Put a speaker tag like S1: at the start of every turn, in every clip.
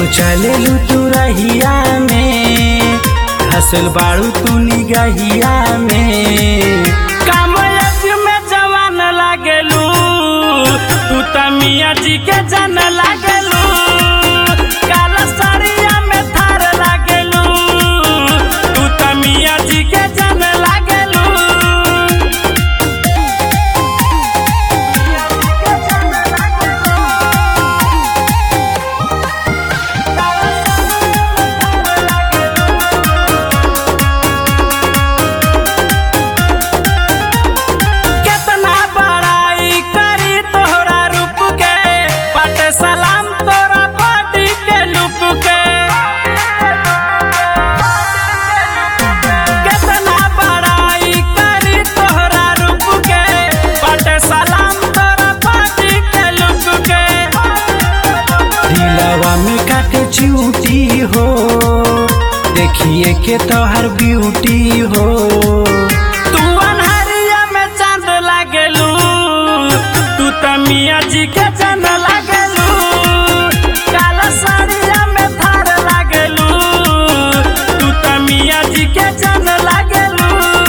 S1: चलेलू तू रहिया में हसल बाड़ू तू निगहिया में कामयाब में जवान लागेलू तू त मियाँ जी के जन लागेलू काला साड़िया में थार लागेलू तू त मियाँ जी के जन लागेलू केतना बड़ाई करी तोहरा रूप के पट सलाम तोरा बॉडी के लुक के केतना बड़ाई करी तोहरा रूप के पट सलाम तोरा बॉडी के लुक के दिलवा में काटे चूटी हो देखिए के तोहर ब्यूटी हो तू अनहरिया में चांद लागेलू तू त मियाँ जी के चंद लागेलू काला साड़िया में थार लागेलू तू त मियाँ जी के चंद लागेलू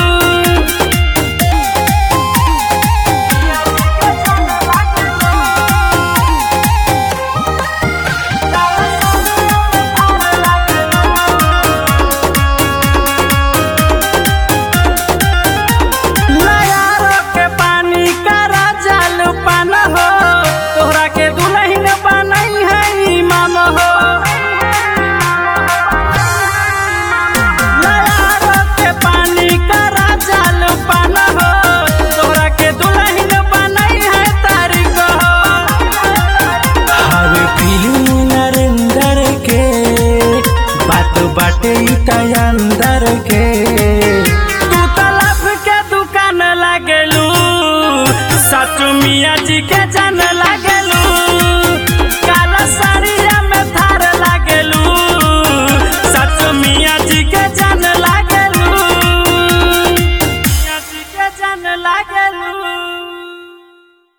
S1: नयारो के पानी करा जल पान हो तोहरा के दुल्हन बनई है ईमान हो नयारो के पानी करा जल पान हो तोहरा के दुल्हन बनई है तारीख हो हवे फिल्म नरेंद्र के बात बाटे ई त अंदर के तू तलब के दुकान लागेलू सच मियाँ जी के जन लागेलू काला साड़िया में थार लागेलू सच मियाँ जी के जन लागेलू मियाँ जी के जन लागेलू